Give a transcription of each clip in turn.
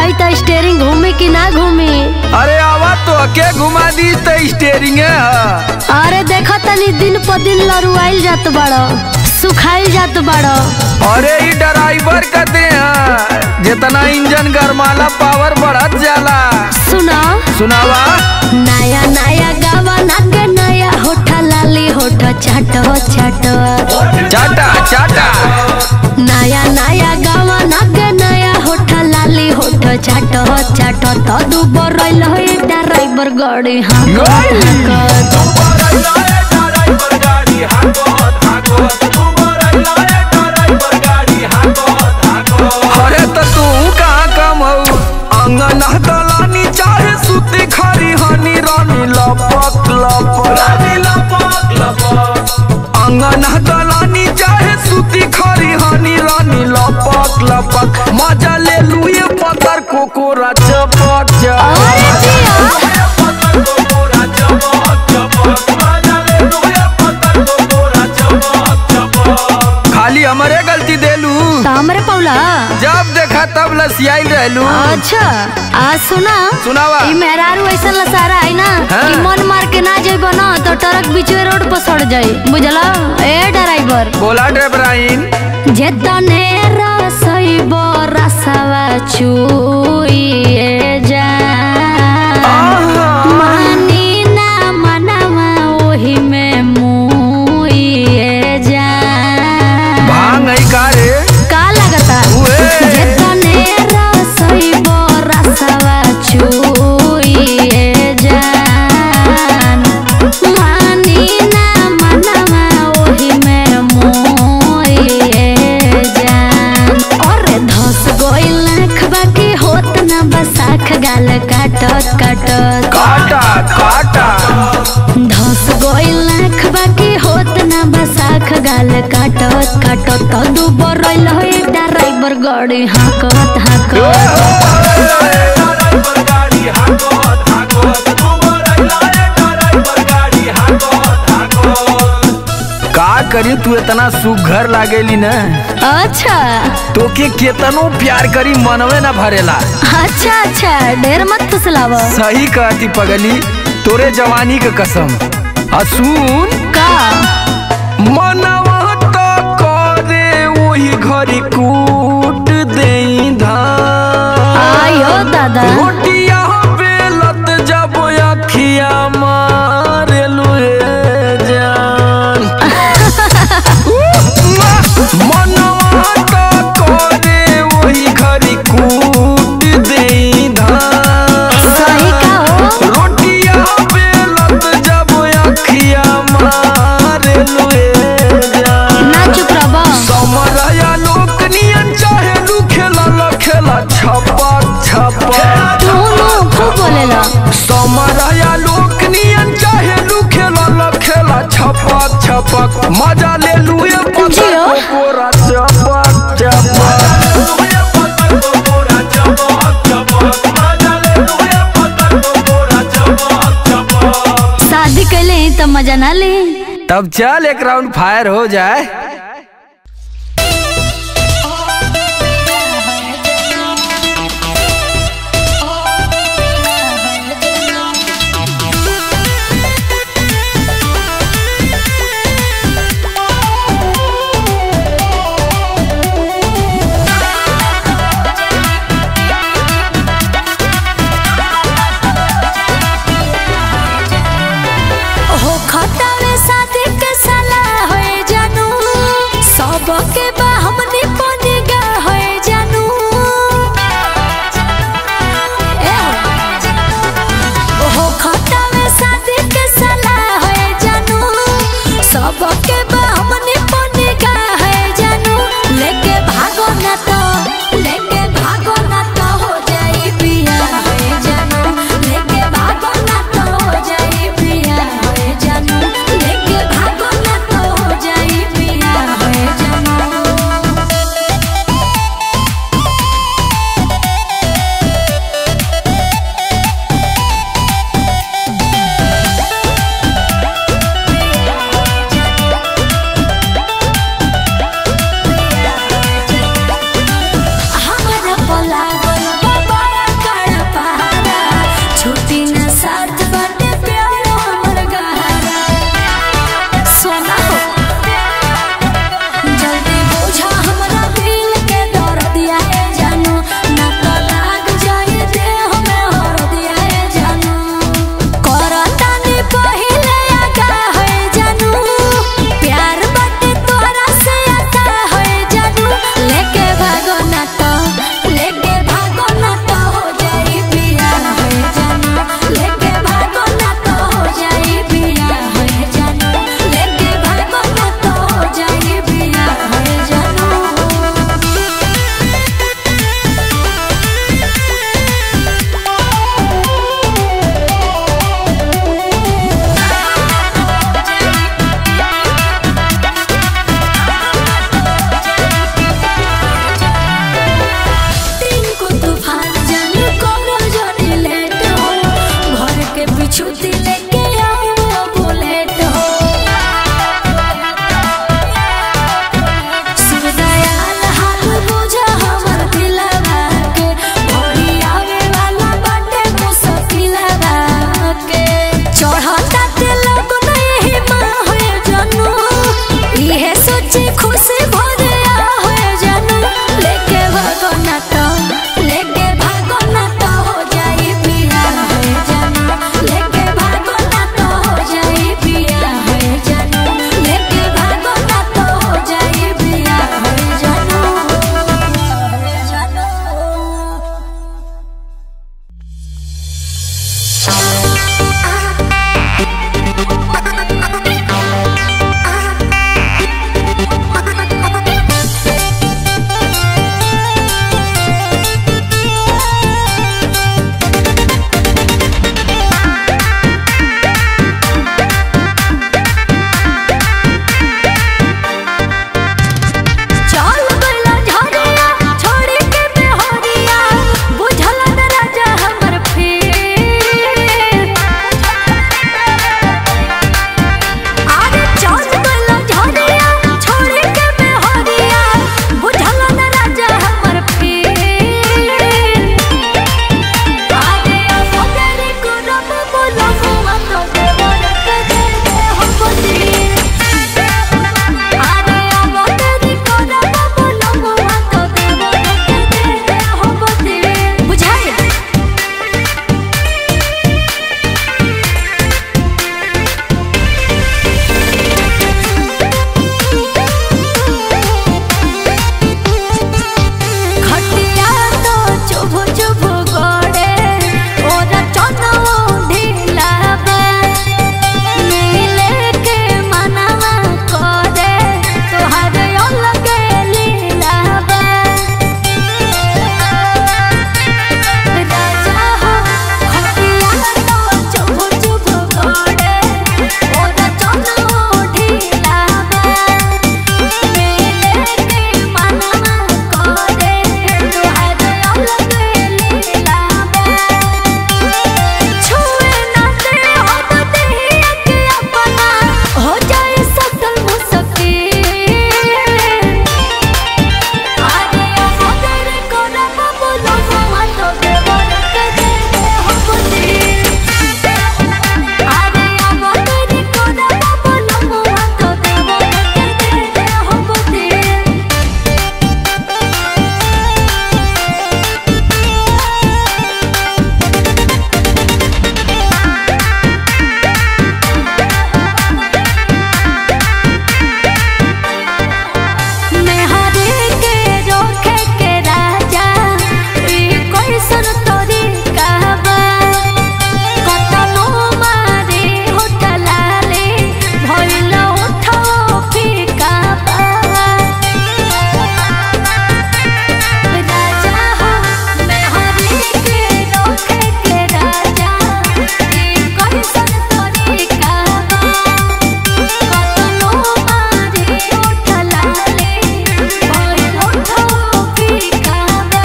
कही तो स्टेरिंग घूमी कि ना घूमी अरे आवा तो के घुमा दी तो स्टेरिंग है अरे देखो तनी दिन पर दिन लरुआइल जात बड़ो सुखाइल जात बड़ो अरे ई ड्राइवर कहते हैं जितना इंजन गरमाला पावर बढ़त जाला सुना सुनावा नया नया गावा नागे नया होठा लाली होठा चाटो चाटो चाटा चाटा नया नया गावा नागे नया होठा लाली होठा चाटो चाटो तो दू बरैल हो ड्राइवर गाड़ी हाँ अरे तो तू कहाँ कम हो अंगन दलानी चाहे सुती खरी हनी रानी लपक लपक अंगन दलानी चाहे सुती खरी हनी रानी लपक लपक मजा ले लुए पतर कोकोरा चपक अरे चपक जिया खाली हमारे गलती देलू तो हमरे पौला जब देखा तब लसियाई रहलू अच्छा आज सुना सुनावा ई मेहरारू ऐसा लसारा है ना हाँ। कि मन मार के ना जेबो ना तो ट्रक बीचवे रोड पर सड़ जाई बुझला ए ड्राइवर बोला ड्राइवराइन जे तने रसइबो रसवा चुइए जा मानी ना मनवा ओही में मुइए जा भांग है का रे का लगता उए। जे तने रसइबो रसवा चुइए जान मानी ना मनवा ओही में मोइए जान अरे धस गइल आँख बाकी होत ना बसाख गाल काटत काटत काटा काटा धस गइल आँख बाकी होत ना बसाख गाल काटत काटत तो दू बरैल हो ड्राइवर गाड़ी हाकत हाकत का करी तू इतना सुघर लागेली न अच्छा तोके केतनो प्यार करी मनवे न भरेला अच्छा अच्छा ढेर मत फुसलाव सही कहती पगली तोरे जवानी के कसम असून का मनवा तो करे वही घरी कूट देई धान आयो दादा रोटिया बेलत जब अखिया मारे लुए जान मनवा तो करे वही घरी कूट देई धान सही का हो रोटिया बेलत जब अखिया मारे लुए जान ना चुप रहो समरया लोक नियन चाहे लू खेला ल खेला छपक छपक तू नु खूब बोलेला समरया लोक नियन चाहे लू खेला ल खेला छपक छपक मजा ले लू ये पत्थर जियो। को कोरा चपक चपक शादी कैले ही तो मजा ना ले तब चल एक राउंड फायर हो जाए हो खतावे शादी के साला होए जानू छुट्टी लेके आओ बुलेट हो सुरदयाल हाल बुझा हमर दिलवा के भोरी आवे वाला बाटे मुसकिलवा के चढ़ता ते लोग नहीं मां होए जानू इहे सोची खुशी भरे आ होए जानू लेके भागो ना तो लेके भागो ना तो हो जाई पिया होए जानू लेके भागो ना तो हो जाई पिया होए जानू लेके भागो ना तो हो जाई पिया होए जानू होए जानू चल गइला झरिया छोड़ी के बेहरिया बुझल न राजा हमर फेर अरे चल गइला झरिया छोड़ी के बेहरिया बुझल न राजा हमर फेर अरे अबगरी करब बोलम मत देवर के दे हम बदी आरे अबगरी करब बोलम मत देवर के दे हम बदी बुझाई खटिया तो चुभ चुभ गोड़े ओरा चनो ढीला बा नीले के मनवा करे तोहर अलगे लीला बा राजा हो खटिया तो चुभ चुभ गोड़े ओरा चनो ढीला बा नीले के मनवा करे तोहर अलगे लीला बा छुए ना दे हम देहिया के अपना हो जाए सकल मुश्किल आरे अगर करब बोलब मत देवर के दे हम दिल आरे अगर करब बोलब मत देवर के दे हम दिल मेहरी के रोखे के राजा ई कैसन तोरी कहबा कतनो मारे होटलाले भइल उठो फीका राजा हो मेहरी के रोखे के राजा ई कैसन तोरी कहबा कतनो मारे उठलाले भइल उठो फीकाबा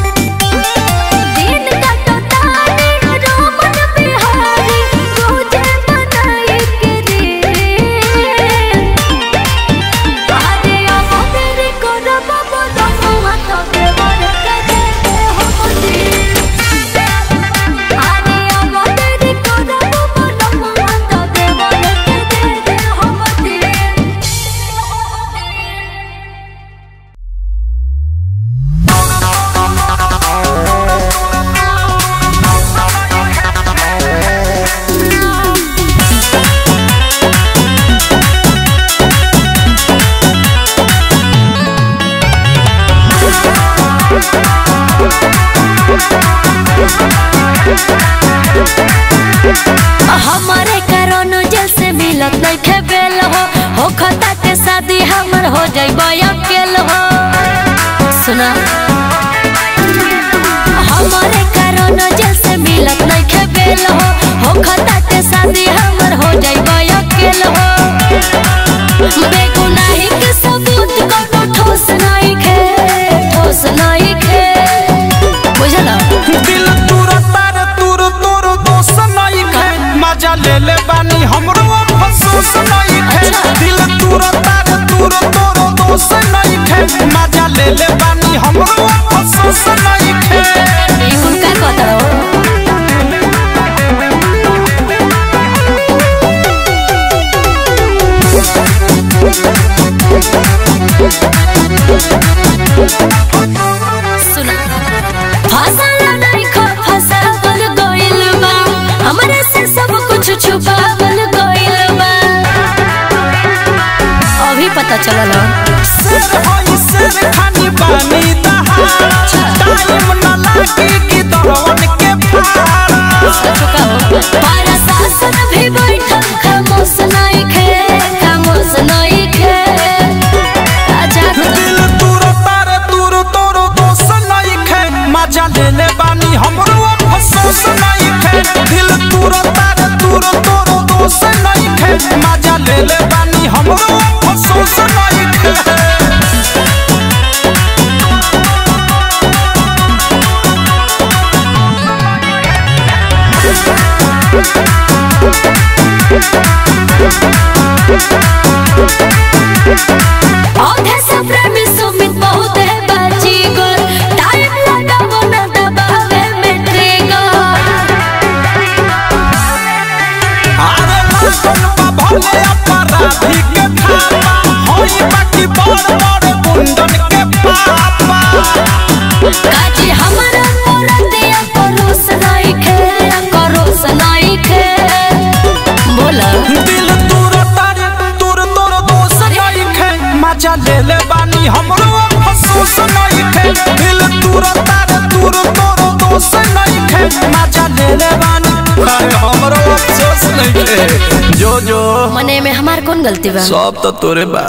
दिन कटतानी रोमन बिहारी रोजे बनाई के रे आरे अबगरी करब बोलम मत देवर के दे हम दिल आरे अबगरी करब बोलम मत देवर के दे हम दिल हमारे कारण जैसे मिलत नइखे बेल हो हो खता के शादी हमर हो जाइबा अकेल हो सुना हमारे कारण जैसे मिलत नइखे बेल हो हो खता के शादी हमर हो जाइबा अकेल हो बेगुनाही के सबूत कोनो ठोस नइखे ठोस नइखे बुझला दिल तुर तार तुर तोर दोस्त नहीं खे ले ले बानी हमरो अफसोस नहीं खे दिल तूर तार तूर तोरो दोष नहीं खे मजा ले ले बानी हमरो अफसोस नहीं खे ई कुल का कहता हो सुना फसल नहीं खो फसावल गइल बा हमरे से सब कुछ छुपावल गइल बा अभी पता चलल शेर होई शेर खानी बानी दहाड़ टाइम न लागी कि दरवन के फाड़ चुका हो पारा शासन भी बैठल खामोश नहीं खे खामोश नहीं खे आजाद दिल तूर तार तूर तोरो दोष नहीं खे मजा ले ले बानी हमरो अफसोस नहीं खे दिल तूर तार तूर तोरो दोष नहीं खे मजा ले ले बानी हमरो अफसोस नहीं खे औधे से प्रेमी सुमित बहुत है बाजी गोल टाइम लगावो न दबावे में ट्रिगर अरे लाखन बा भले अपराधी के थापा होई बाकी बड़ बड़ गुंडन के पापा काजी हमारा औरतिया करोस नहीं खे करोस नहीं खे बोला दिल तूर तार तूर तोर दोष नहीं खे मजा ले ले बानी हमरो अफसोस नहीं खे दिल तूर तार तूर तोर दोष नहीं खे मजा ले ले बानी अरे हमरो अफसोस नहीं खे जो जो मने में हमार कौन गलती बा सब तो तोरे बा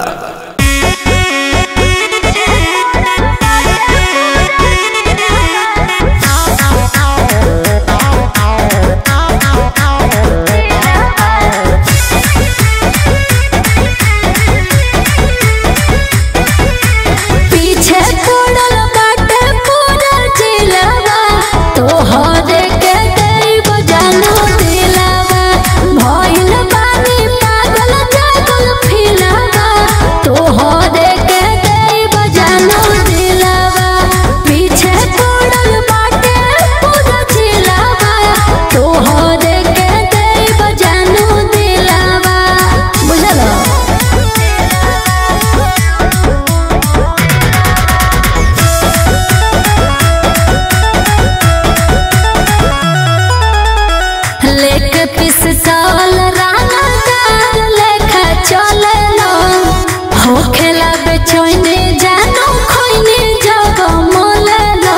पीछे पड़ल बाटे पूरा जिलावा तोहरे के देव जानो दिलावा भइल बानी पागल जागल फिलावा तोहरे के देव जानो दिलावा पीछे पड़ल बाटे पूरा जिलावा तोहरे के देव जानो दिलावा बुझल लेके पिस्तौल राना दार लेखा चललो हो खेला बेचैने जानो खोइने जग मोललो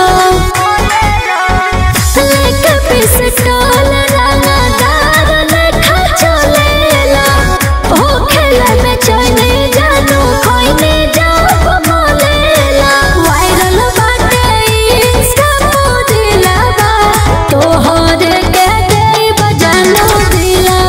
लेके पिस्तौल राना दार लेखा चललो हो खेला बेचैने जानो खोइने जग मोललो वायरल बाटे इंस्टा मोदिलावा तोहरे के देव जानो दिलावा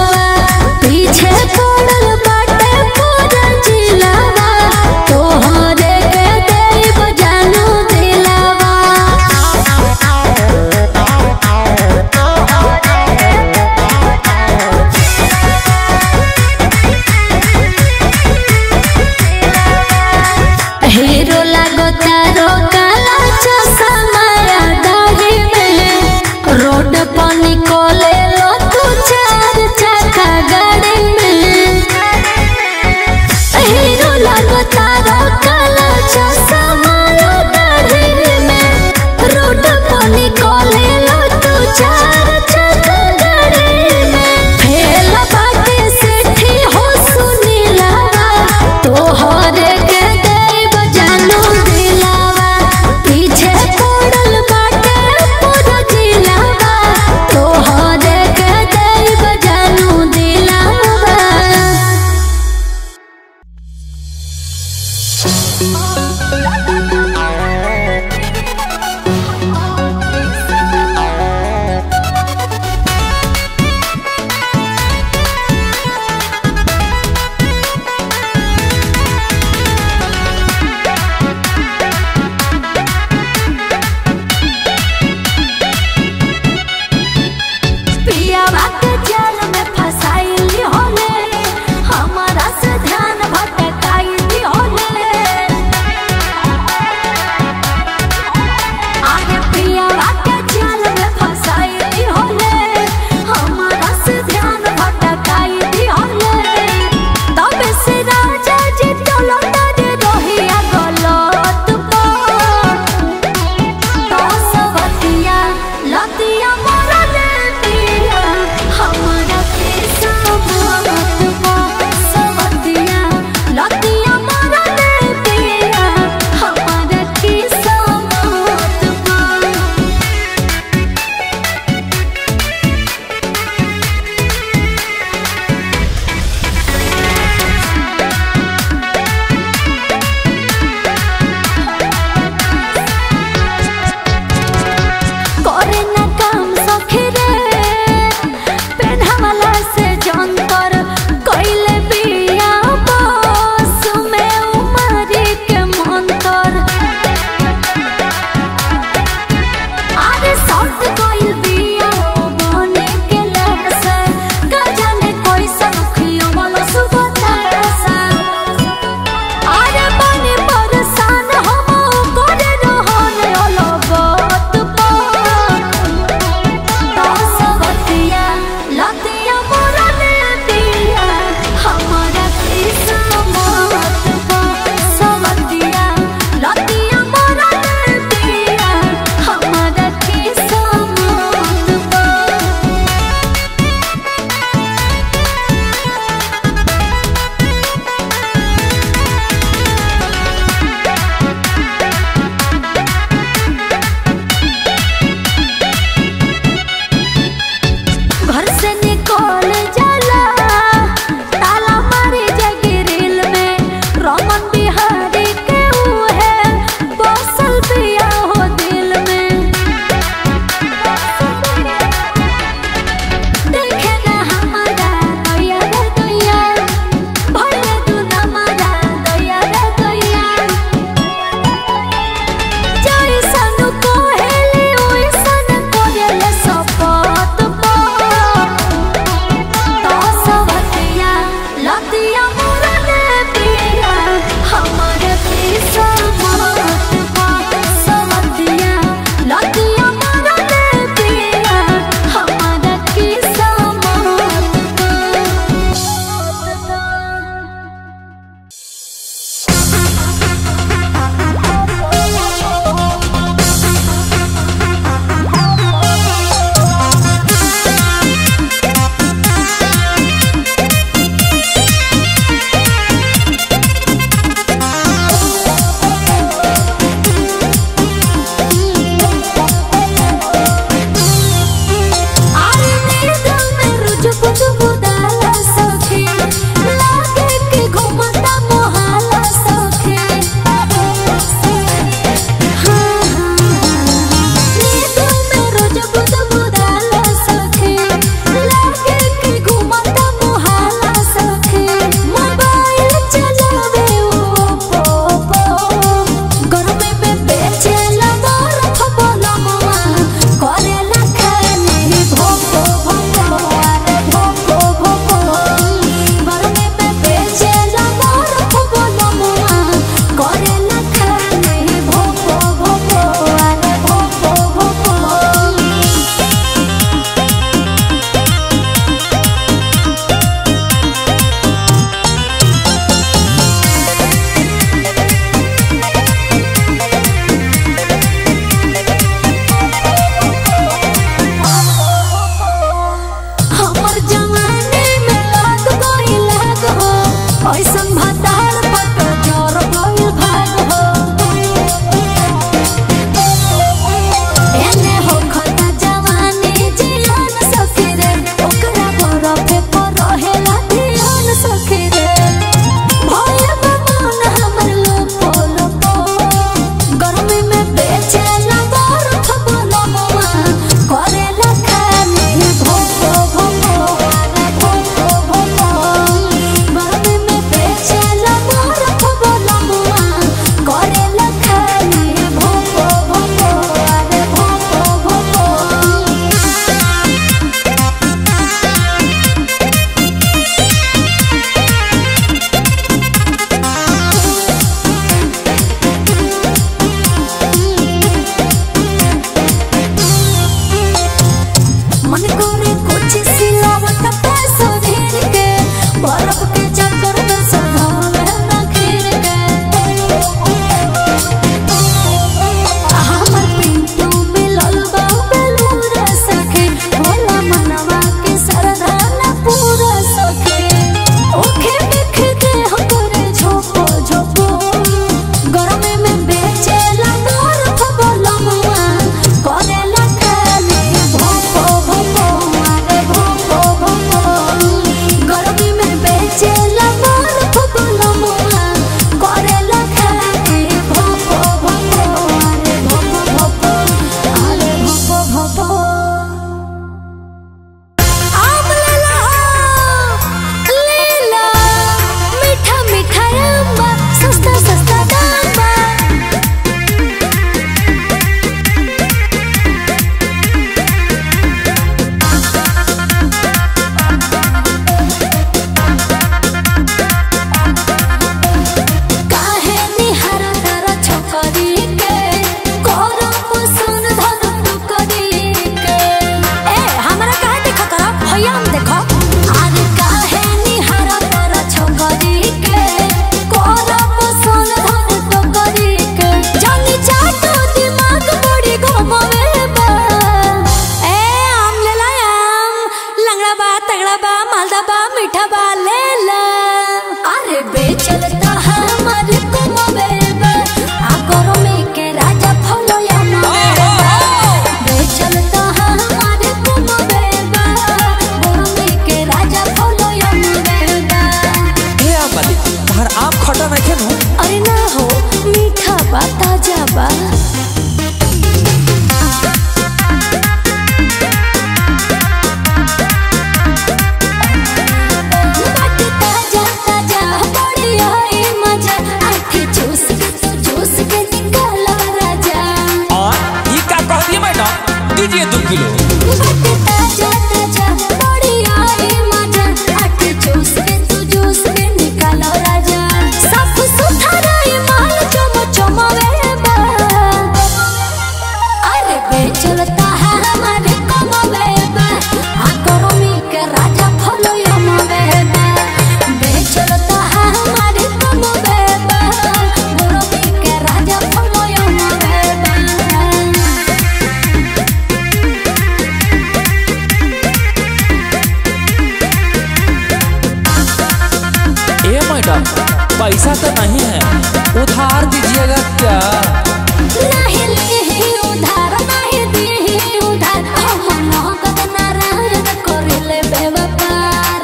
पैसा तो नहीं है उधार दीजिएगा क्या नहीं लीही उधार नहीं दीही उधार हम नगद नारायण करिले बेवपार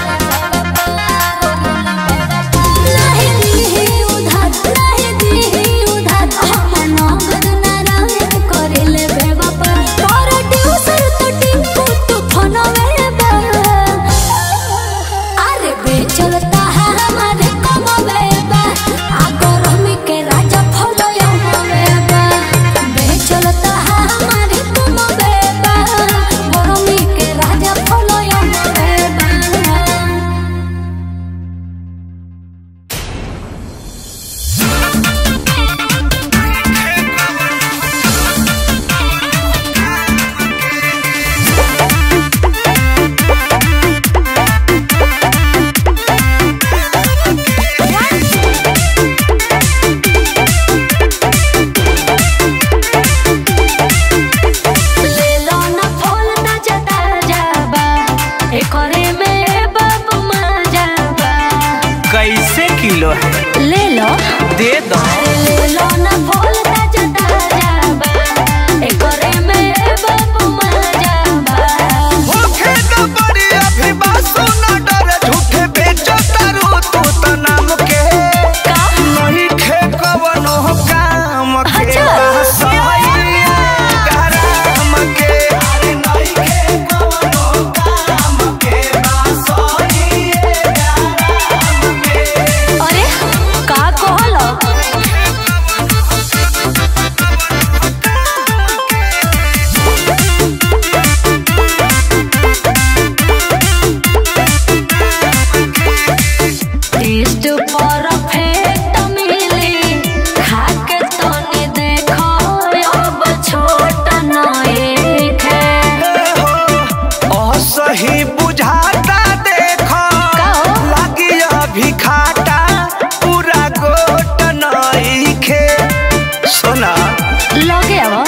नहीं लीही उधार नहीं दीही उधार हम नगद नारायण करिले बेवपार पर ट्यूसर तो टिंकू तू फोनवे बा अरे बेचलता है हमारे कमवे बा आ गरमी के राजा फलयो मवे बा बेचलता है हमारे कमवे बा गरमी के राजा फलयो मवे बा ले लो ना फूल ताजा ताजा बा एकरे में बाबू मजा बा कैसे किलो है ले लो दे दो अरे ले लो ना फूल ताजा ताजा बा एकरे में बाबू मजा बा होखे तो बड़ी अभी बासु न डरे झूठे बेचो तारू तू तो नाम के नहीं खे कवनो काम के अच्छा। बसइया गरम के अरे नहीं खे कवनो काम के बसइया गरम के अरे का कहलो टेस्ट परफेक्ट मिली खा के तनी देखो अब छोट नए खे असही बुझाता देखो का हो? लागी अभी खाटा पूरा गोट नइखे सोना लगे अब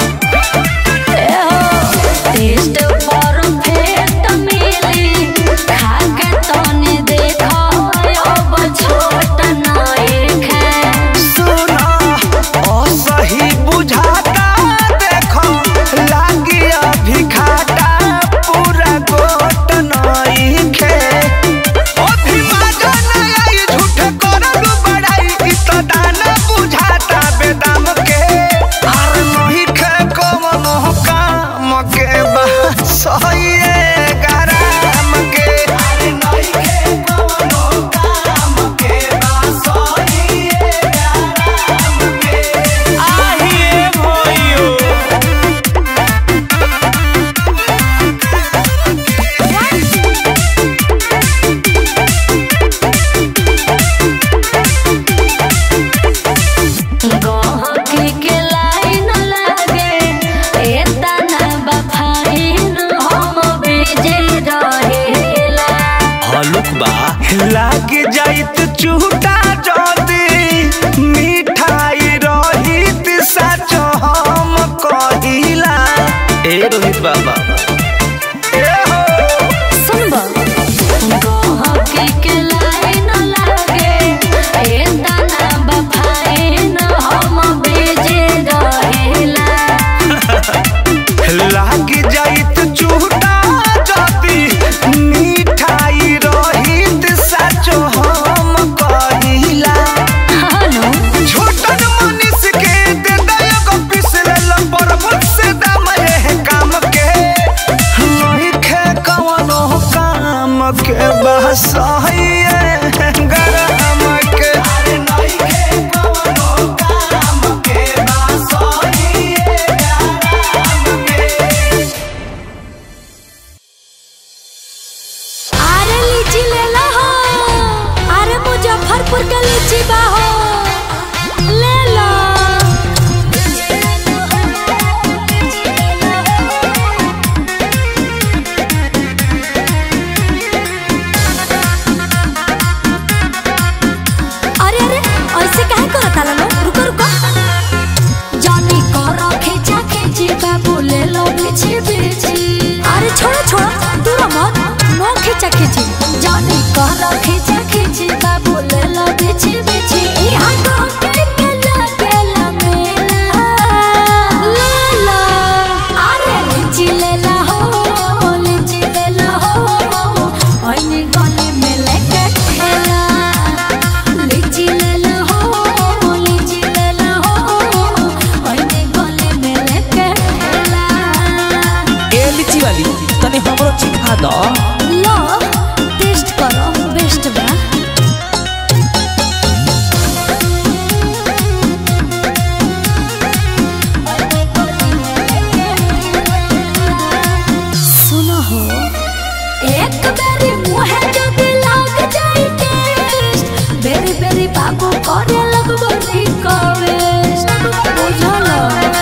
टेस्ट परफेक्ट मिली खा के तनी देखो अब छोट नए खे सुना असही बुझाता देखो लागी अभी खाटा पूरा गोट नइखे अभी मजा न आई झूठ करलू बड़ाई ई तो दाना बुझाता बेदाम के आर नहीं खे कवनो काम के बस सहिए गरम के आर नहीं खे कवनो काम के बस सहिए गरम के आहिए भइयो गहकी के लाइन लागे एतना बफाइन हम बीजे रहेला हलुक बा लाग जाइत चूटा जदी मिठाई रहित सच हम कहिला ए रोहित बाबा ए हो सुनबा गहकी के लाइन लागे एतना बफाइन हम बीजे रहेला लाग जाइत चूटा जदी मिठाई रहित सच हम कहिला हानो छोटन मनीष के दे दया पिसले लंबर मुझसे दाम ये काम के नहीं खे कवनो काम के बस गरम के अरे नहीं खे कवनो काम के बस गरम के अरे लीची ले लो हो अरे मुजफ्फरपुर के लीची बा हो ले लो अरे अरे ऐसे काहे करत आला लो रुको रुको जानी करो खींचा खींची बाबू ले लो बिछी बिछी अरे छोड़ो छोड़ो दूर मत नो खींचा खींची जानी करो खींचा खींची बाबू ले लो बिछी ओने गली में लेके ठेला लीची ले लो हो लीची ले लो हो ओने गली में लेके ठेला ए लीची वाली तनी हमरो चिखा दो लो टेस्ट करो बेस्ट बा सुनो हो एक बेरी मुहे जदी लाग जाई टेस्ट बेरी बेरी बाबू करे लगबो रिक्वेस्ट बुझलो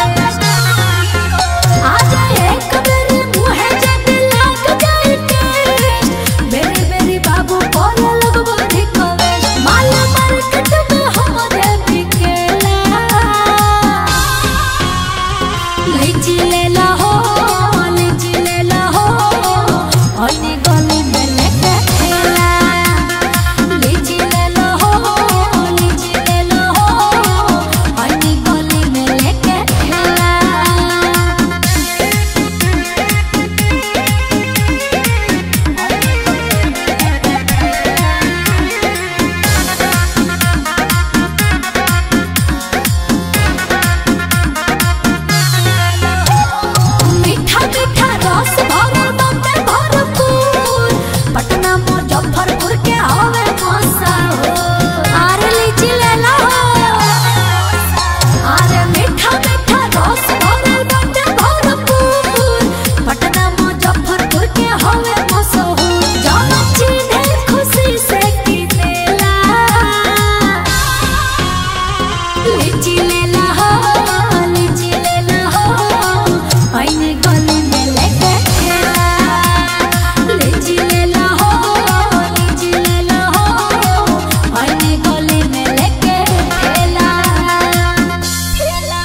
आज एक बेरी मुहे जदी लाग जाई टेस्ट बेरी बेरी बाबू करे लगबो रिक्वेस्ट माल मार्केट में हमरे बिकेला लीची ले ला हो लीची ले ला हो ओनी गली में लेके ठेला लीची ले ला हो लीची ले ला हो ओनी गली में लेके ठेला मीठा मीठा रस भरल बाटे भरपूर पटना मुजफ्फरपुर के हवे मसा हो आरे लीची ले ला आरे मीठा मीठा रस भरल बाटे भरपूर पटना मुजफ्फरपुर के हवे मसा हो जाना चिन्हे खुशी से किनेला लीची ले ला हो लीची ले ला हो आईने गली में लेके ठेला लीची ले ला हो लीची ले ला हो आईने गली में लेके ठेला ठेला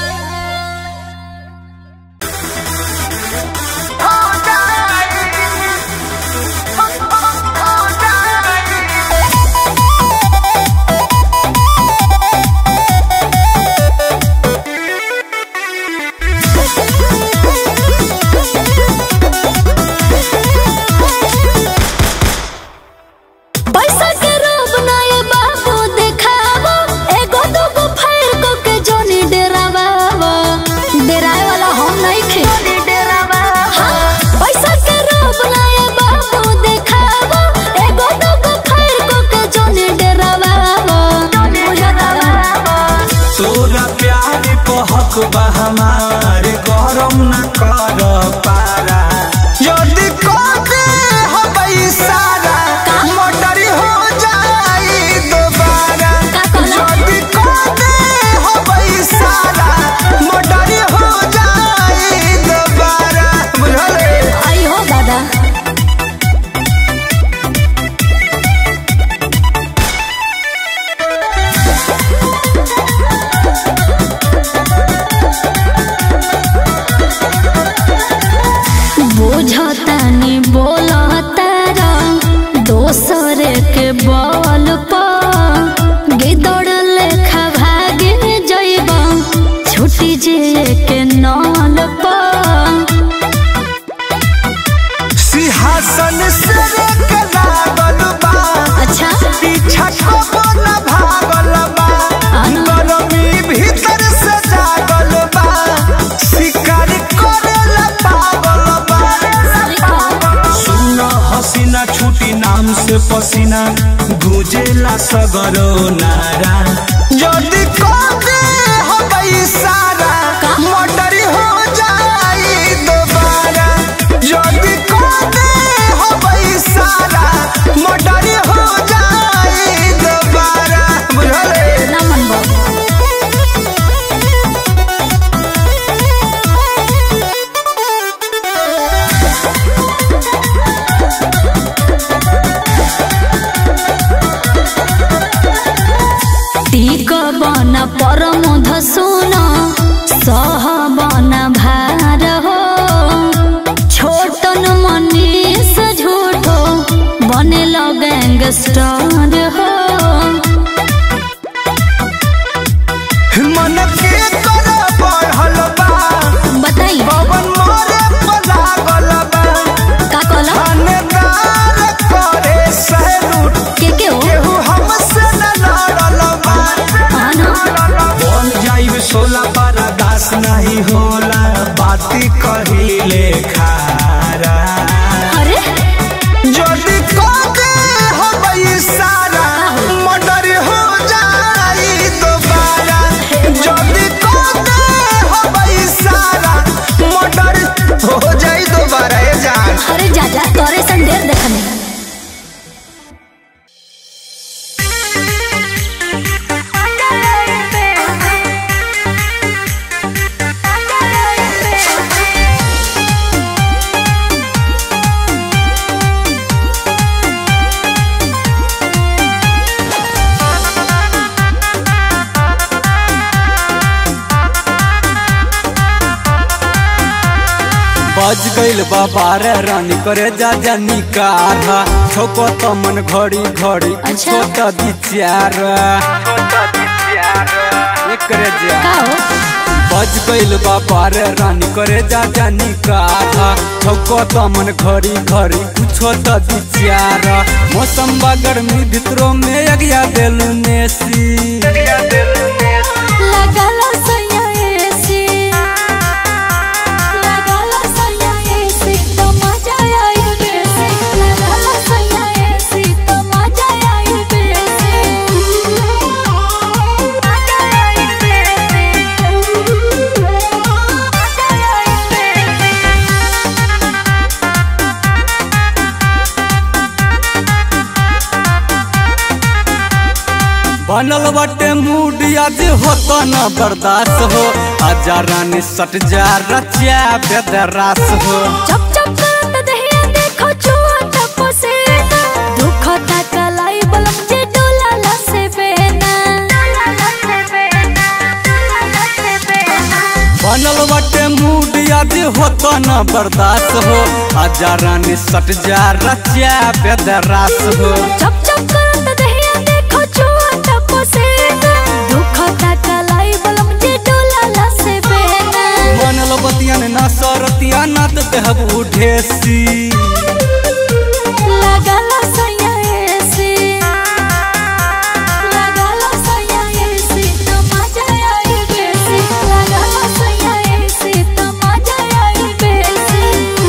पैसा के रोब ना ये बाबू देखावो एगो दूगो फायर को के जोनी डेरावावो डेराए वाला हम नहीं खे हाँ, पैसा के रोब ना ये बाबू देखावो एगो दूगो फायर को के जोनी डेरावावो तोरा प्यार को हक बा हमार गरम न कर पारा यदि कहते हबई सारा मोटरी हो जाई दोबारा का कहला? यदि कहते हबई सारा मोटरी हो जाई दोबारा बुझले आई हो दादा बुझतानी बोलतारा दोसर के बल पर गिदड़ लेखा भागे जइब छुटी जे के नल पर सिंहासन से के लागल बा अच्छा पीछा कबो न भागल बा आना। गरमी भीतर से जागल बा शिकार करेला पागल बा सुन हसीना छुटी नाम से पसीना गुजेला सगरो नारा यदि कहते हबई सारा मोटरी हो जाई दोबारा यदि कहते हबई सारा मोटरी हो जाई दोबारा बुझले ना मन टीक बन परमध सुन सह बन भार हो छोटन मनीष झूठो बने गैंगस्टर हो मन के कर बढ़ल बा बताई पवन मोरे पर लागल बा का कहला थानेदार करे बज गइल बाबा रे रानी करे जा जानी कार छोको त मन घड़ी घड़ी अच्छा। कुछो त विचार एकरे जा का हो बज गइल बाबा रे रानी करे जा जानी कार छोको त मन घड़ी घड़ी कुछो त विचार मौसम बा गर्मी भितरो में अगिया देलू नेसी लगाला सैया एसी लगाला सैया एसी तो मजा आई बेसी लगाला सैया एसी तो मजा आई बेसी मजा आई बेसी मजा आई बेसी बनल बटे मूड आज होता न बर्दाश्त हो आजा रानी सट जा रचिया बेदरास हो चप चप करत दहिया देखो चुआ टप से दुख तकलाई बलम जे डोला लसे बेना बनल बटे मूड आज होता न बर्दाश्त हो आजा रानी सट जा रचिया बेदरास हो चप चप करत दहिया देखो चुआ टप से दुख तकलाई बलम जे डोला लसे बेना बनल बतियन न सरतिया न त देहबू ढेसी लगाला सैया एसी लगाला सैया एसी तो मजा आई बेसी लगाला सैया एसी तो मजा आई बेसी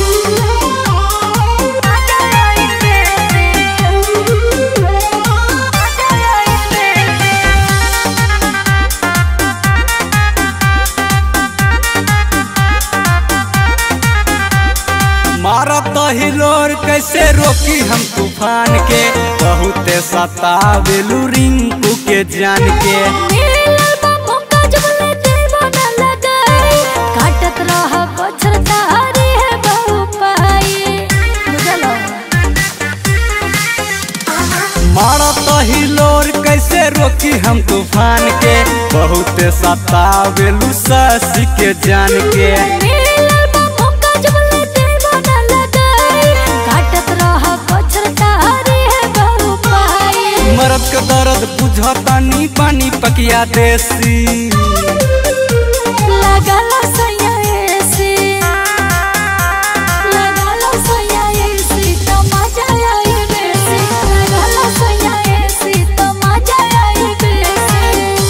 मजा आई बेसी मजा आई बेसी मारत हिलोर कैसे रोकी हम तूफान के बहुते सतावेलू रिंकू के जान के मिलल बा मौका जब ले देवा न लगाई काटत रह बछर तारी है बहु पाई बुझलो मारत हिलोर कैसे रोकी हम तूफान के बहुते सतावेलू ससी के जान के मिलल बा मौका जब ले देवा न लगाई काटत रह बछर तारी है बहु पाई मरद के दर्द बुझतानी पानी पकिया देसी लगाला सैया एसी लगाला सैया एसी तो मजा आई बेसी लगाला सैया एसी तो मजा आई बेसी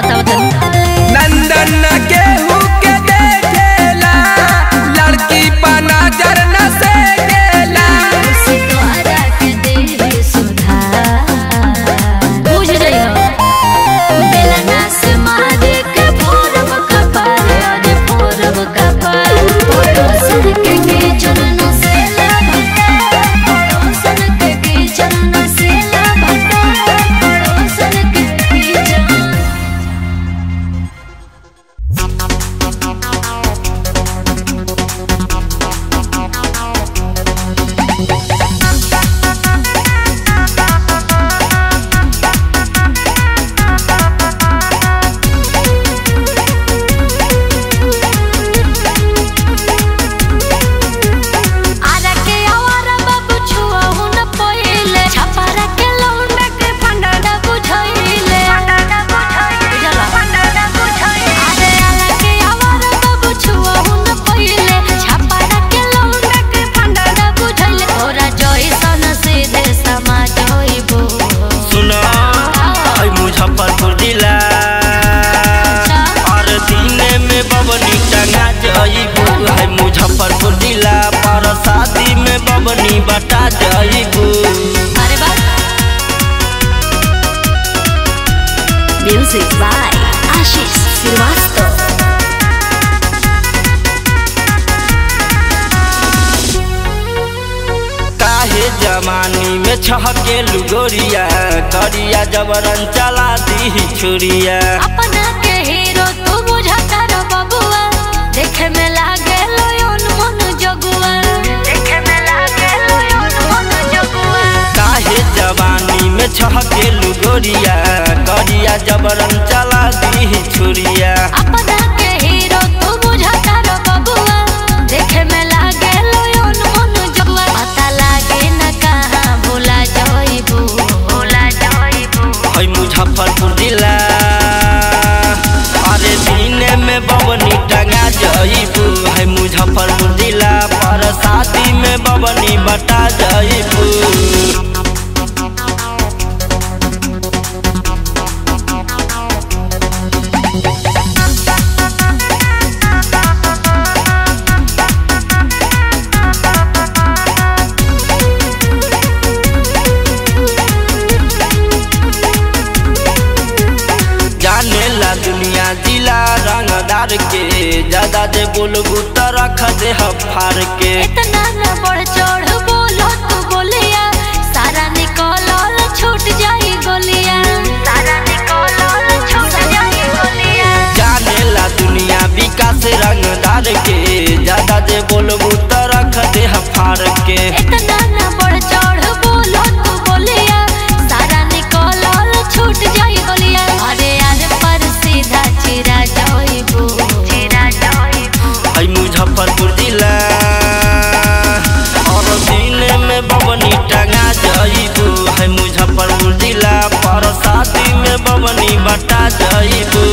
बताओ तनी नंदन केहू के देखेला लड़की पर नजर न से गेला सितारा के देह सुधार बुझ जइहो बेलना से मारे के पूरब कपार अरे पूरब कपार पड़ोसन के के चरण से लाभता पड़ोसन के के चरण से लाभता पड़ोसन के के चरण आरा के आवारा बाबू छुआ हुन पहिले छपारा के लौंडा के फंडाडा बुझाइले फंडाडा बुझाइले फंडाडा बुझाइले आरे आरा के आवारा बाबू छुआ हुन पहिले छपारा के लौंडा के फंडाडा बुझाइले ओरा जइसन सीधे समाज होइबो सुना है मुजफ्फरपुर जिला और दिने में बबनी टंगा जइबू है मुजफ्फरपुर जिला पर शादी में बबनी बटा जइबू अरे बाप म्यूजिक बाय आशीष श्रीवास्तव काहे जमानी में छहके लुगोरिया करिया जबरन चला दी छुरिया अपना के हीरो तू बुझाता रो बबुआ देखे में लागे लोयन मन जगुआ देखे में लागे लोयन मन जगुआ काहे जवानी में छहके लुगोरिया करिया जबरन चला दी छुरिया अपना के हीरो तू बुझाता रो बबुआ देखे में लागे लोयन मन जगुआ पता लागे न कहां भूला जाइबू भूला जाइबू है मुजफ्फरपुर जिला अरे दिने में बबनी टंगा जइबू है मुजफ्फरपुर जिला पर शादी में बबनी बटा जइबू जाने ला दुनिया जिला रंगदार के ज्यादा दे बोलबू तो रख दे फार के इतना न बढ़ चढ़ बोलो तू बोलिया सारा निकलल छूट जाई गोलिया सारा निकलल छूट जाई गोलिया जाने ला दुनिया विकास रंगदार के ज्यादा दे बोलबू तो रख दे फार के इतना न बढ़ चढ़ बोलो तू बोलिया सारा निकलल छूट जाई गोलिया अरे यार पर सीधा चिरा जाइबू चिरा जाइबू है मुजफ्फरपुर जिला और दिने में बबनी टंगा जइबू है मुजफ्फरपुर जिला पर शादी में बबनी बटा जइबू